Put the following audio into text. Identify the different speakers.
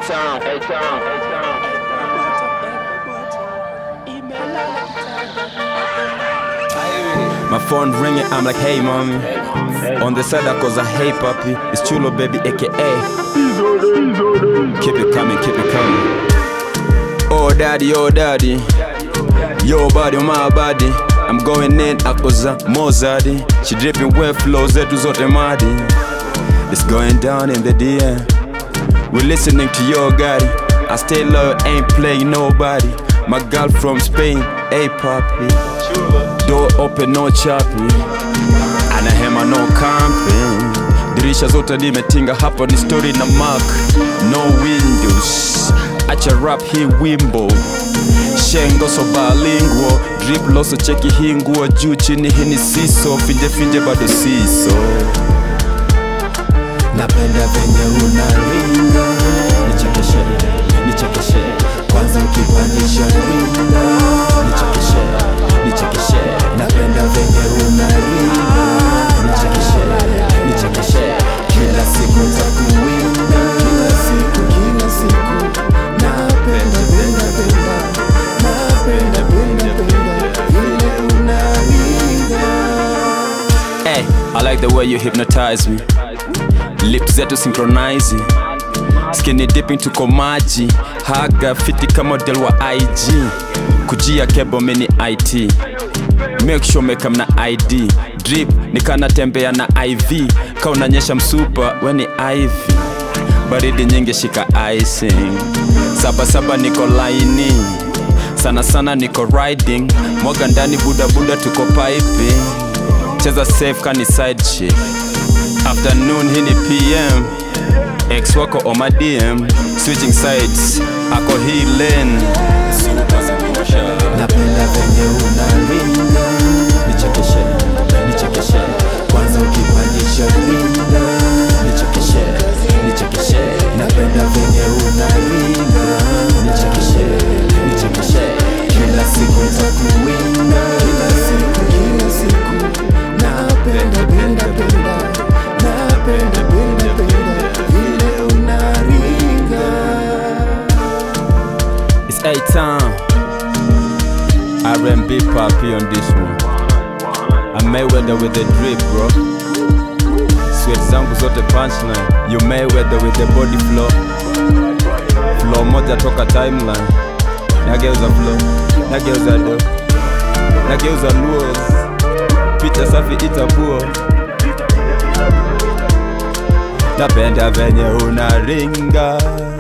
Speaker 1: A-Town, A-Town, A-Town.
Speaker 2: My phone ringing, I'm like, hey mommy. On the side, I cause I hey papi. It's Chulo baby, aka. Keep it coming, keep it coming. Oh daddy, oh daddy. Yo body, my body. I'm going in, akoza Mozadi. She dripping wet flows zetu zote madi. It's going down in the DM. We're listening to your daddy. I stay low, ain't playing nobody. My girl from Spain, hey papi. Door open, no choppy. Anahema no camping. Dirisha zote nimetinga, hapa ni story na mark. No windows. Acha rap hii wimbo. Shengo so bilingual. Drip loso cheki hii nguo juu chini hii ni siso. Finje finje bado siso.
Speaker 3: napenda venye unaringa nichekeshe nichekeshe kwanza ukipandisha ringa nichekeshe nichekeshe napenda venye unaringa nichekeshe nichekeshe kila siku takuwinda kila siku kila siku napenda penda penda napenda penda penda vile unaringa
Speaker 2: Hey, I like the way you hypnotize me. Lips zetu synchronize. Skinny dipping tuko maji. Haga fiti kama model wa IG. Kujia kebo mini IT. Make sure meka mna ID. Drip nikana tembea na IV. Ka unanyesha msupa weni IV. Baridi nyingi shika icing. Saba saba niko laini. Sana sana niko riding. Mwaga ndani buda buda tuko piping cheza safe kani side chick afternoon hii ni pm ex wako on my dm switching sides ako hii lane
Speaker 3: napenda venye unaringa nichekeshe nichekeshe kwanza ukipandisha ringa nichekeshe nichekeshe napenda venye unaringa nichekeshe nichekeshe kila siku takuwinda kila siku kila siku napenda penda penda napenda penda penda vile unaringa
Speaker 2: it's a time R&B papi on this one I Mayweather with the drip bro Sweat zangu zote punchline You Mayweather with the body flow Flow moja toka timeline Nageuza flow Nageuza do Nageuza luos Picha safi itabuo Napenda venye unaringa